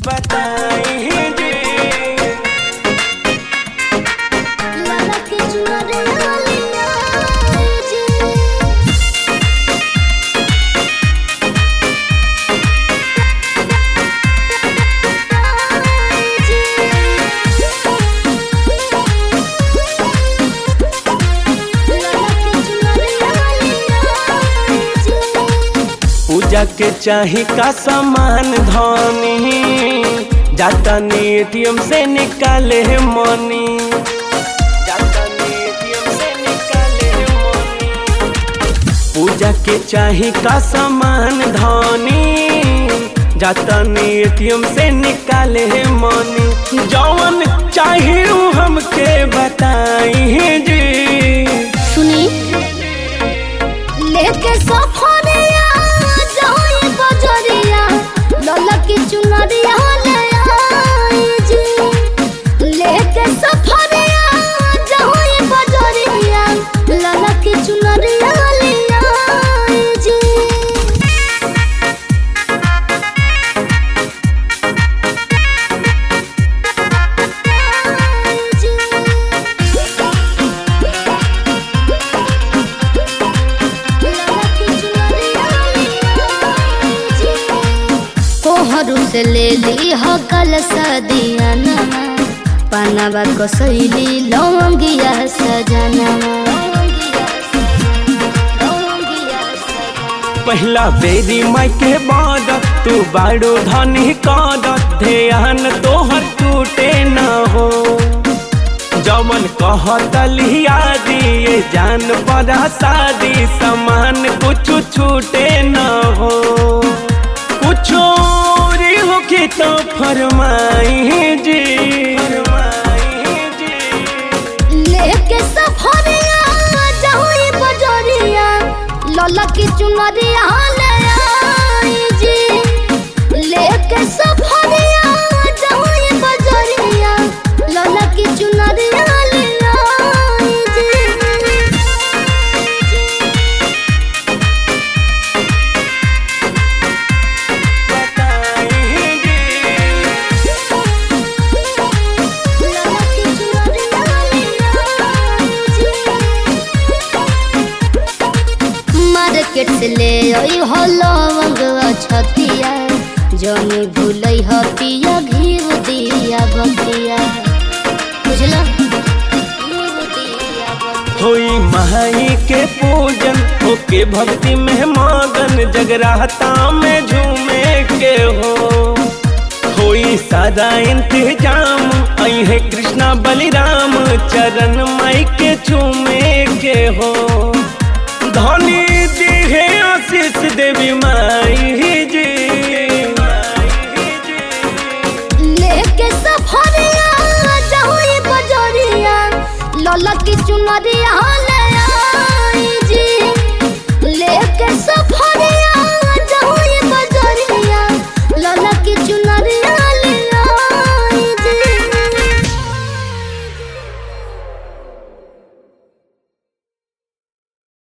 बताई जी लाला के चुनरे वालिया जी पूजा के चाही का सामान धनी जाता एटीएम से निकाले है मनी जाता एटीएम से निकाले है मनी पूजा के चाही का सामान धनी जाता एटीएम से निकाले है मनी जौन चाहिए उ हमके बताई जी सुनी लेके सफरिया जाई बजरिया लला की चुनरिया ले आई जी लेके सफरिया जाई बजरिया लला की चुनरिया ले आई जी कोहरू से ले ली हो कल सदियाना पनावा कसैली लौंगिया सजनवा पहला बेरी माई के बाद तू बाड़ो धनी कद ध्यान तोहर टूटे न हो जमन कहत लिया दिए जान बड़ा शादी सामान कुछ छूटे न हो कुछ री हो के तो फरमाई जी फरमाई जी लेके सफरिया जाई बजरिया लला की चुनरिया ले आई जी लेके सफरिया जाई बजरिया लला की चुनरिया ले आई जी बताई जी लला की चुनरिया ले आई जी मार्केट से ले आई हो लवंग छतिया जनी भूलै ह पिया घीव दिया बतिया बुझला घीव दिया बतिया होई माई के पूजन होके भक्ति में मगन जगराता में झूमे के हो होई सादा इंतजाम आई है कृष्णा बलिराम चरण माई के झूमे के हो धनी दी है आशीष देवी माई जी लेके सफरिया जाई बजरिया लला की चुनरिया